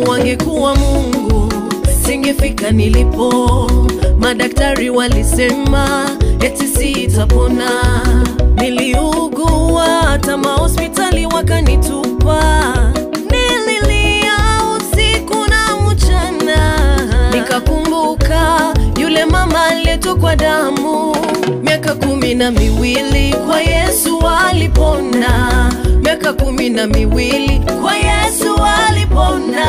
wangekuwa Mungu singefika nilipo. Madaktari walisema eti sitapona, niliugua hata mahospitali wakanitupa. Nililia usiku na mchana, nikakumbuka yule mama aliyetokwa damu miaka kumi na miwili kwa Yesu alipona, miaka kumi na miwili kwa Yesu alipona.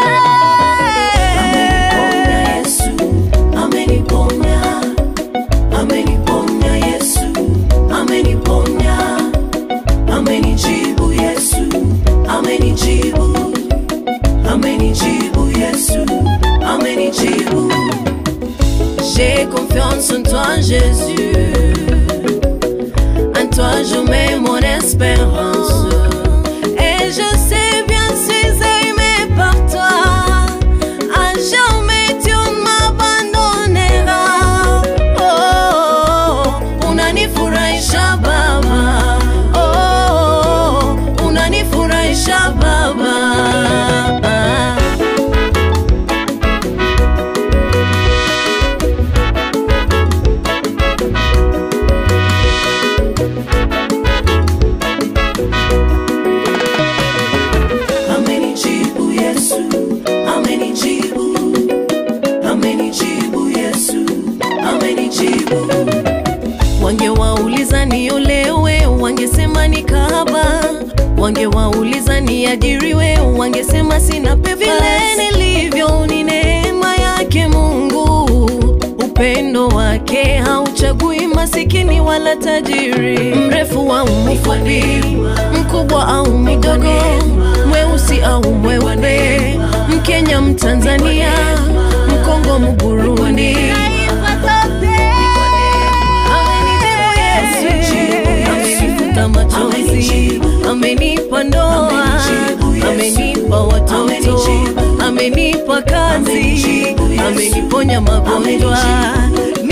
Ameniponya Yesu, ameniponya, ameniponya Yesu, ameniponya, amenijibu Yesu, amenijibu, amenijibu Yesu, amenijibu. J'ai confiance en toi, Jésus. En toi, je mets mon espérance. Et je sais bien, suis aimé par toi. À jamais, tu ne m'abandonneras. Oh, unanifurahisha Baba. Oh, unanifurahisha Baba. Amenijibu Yesu, amenijibu, amenijibu Yesu, amenijibu. Wangewauliza niolewe, wangesema ni kahaba. Wangewauliza niajiriwe, wangesema sina pesa. Vile nilivyo ni neema yake Mungu, upendo wake hauchagui masikini wala tajiri, mrefu au mfupi, mkubwa au mdogo, mweusi au mweupe, Mkenya, Mtanzania, Mkongo, Mburundi. Amenifuta machozi, amenipa ndoa, amenipa watoto, amenipa kazi, ameniponya magonjwa.